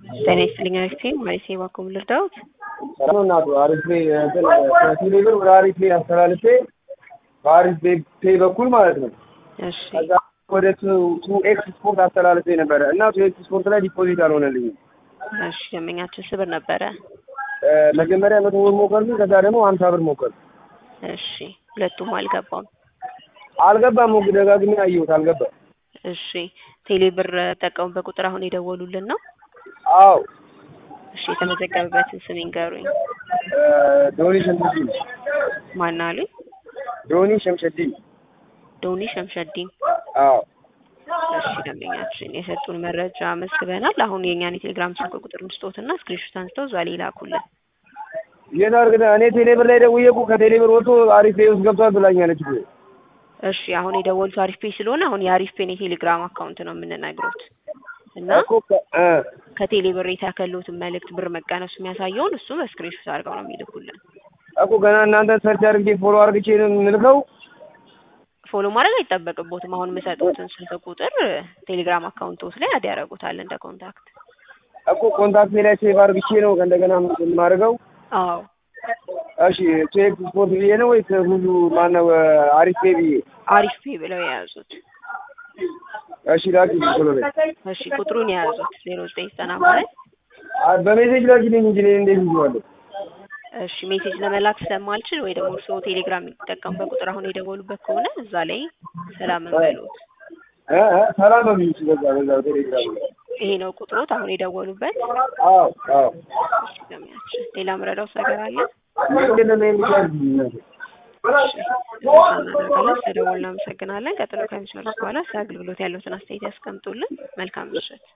ጤና ይስጥልኝ አሪፍ ነኝ ማለቴ ባኩም ልርዳዎት? ሰላም እናቱ አሪፍ ነኝ እንትን ከቴሌ ብር ወደ አሪፍ ነኝ አስተላልፌ በአሪፍ ፔይ በኩል ማለት ነው። እሺ ከዛ ወደ ቱ ኤክስ ስፖርት አስተላልፌ ነበረ እና ቱ ኤክስ ስፖርት ላይ ዲፖዚት አልሆነልኝም። እሺ ደንበኛችን ስብር ነበረ። እ መጀመሪያ መቶ ብር ሞከርኩኝ፣ ከዛ ደግሞ ሀምሳ ብር ሞከርኩ። እሺ ሁለቱም አልገባም። አልገባም። ሞግ ደጋግሜ አየሁት፣ አልገባም። እሺ ቴሌ ብር ጠቀሙበት ቁጥር አሁን የደወሉልን ነው? አዎ እሺ የተመዘገበበትን ስም ይንገሩኝ። እ ዶኒ ሸምሸዲን ማን አሉኝ? ዶኒ ሸምሸዲን። ዶኒ ሸምሸዲን። አዎ እሺ ደንበኛችን የሰጡን መረጃ መስግበናል። አሁን የእኛን የቴሌግራም ስልክ ቁጥር እንስጦትና ስክሪንሾት አንስተው እዛ ላይ ላኩልን። የት አድርገህ እኔ ቴሌ ብር ላይ ደውዬ እኮ ከቴሌ ብር ወጥቶ አሪፍ ፔይ ውስጥ ገብቷል ብላኛለች እኮ። እሺ አሁን የደወሉት አሪፍ ፔይ ስለሆነ አሁን የአሪፍ ፔን የቴሌግራም አካውንት ነው የምንነግሩት እና እኮ ከ- እ ከቴሌ ብር የተከሉትን መልእክት ብር መቀነሱ የሚያሳየውን እሱ በስክሪንሾት አድርገው ነው የሚልኩልን። እኮ ገና እናንተ ሰርች አድርጌ ፎሎ አድርግቼ ነው የምልከው። ፎሎ ማድረግ አይጠበቅቦትም። አሁን የምሰጡትን ስልክ ቁጥር ቴሌግራም አካውንቶስ ላይ አድ ያደርጉታል እንደ ኮንታክት። እኮ ኮንታክቴ ላይ ሴቭ አድርግቼ ነው እንደገና የማደርገው። አዎ እሺ ቼክ ስፖርት ብዬ ነው ወይስ ሁሉ ማነው አሪፍ ፔይ ብዬ? አሪፍ ፔይ ብለው የያዙት። እሺ ላኪ ቶሎ በይ። እሺ ቁጥሩን የያዙት ዜሮ ዘጠኝ ዘጠና ማለት አ- በሜሴጅ ላኪልኝ እንጂ እኔ እንዴት ይዤዋለሁ? እሺ ሜሴጅ ለመላክ ስለማልችል ወይ ደግሞ እርስዎ ቴሌግራም የሚጠቀሙበት ቁጥር አሁን የደወሉበት ከሆነ እዛ ላይ ሰላም እንበሉት። እ እ ሰላም በሚል እሺ፣ በዛ በዛ ቴሌግራም ላይ ይሄ ነው ቁጥሮት አሁን የደወሉበት። አዎ አዎ እሺ ገሚያችን ሌላ ምረዳውስ ነገር አለ? ምንድን ነው የሚያደርግ እሺ እናደርጋለን። ስለደወሉ እናመሰግናለን። ቀጥሎ ከሚሰሩት በኋላ ስለ አገልግሎት ያለውትን አስተያየት ያስቀምጡልን። መልካም ምሽት።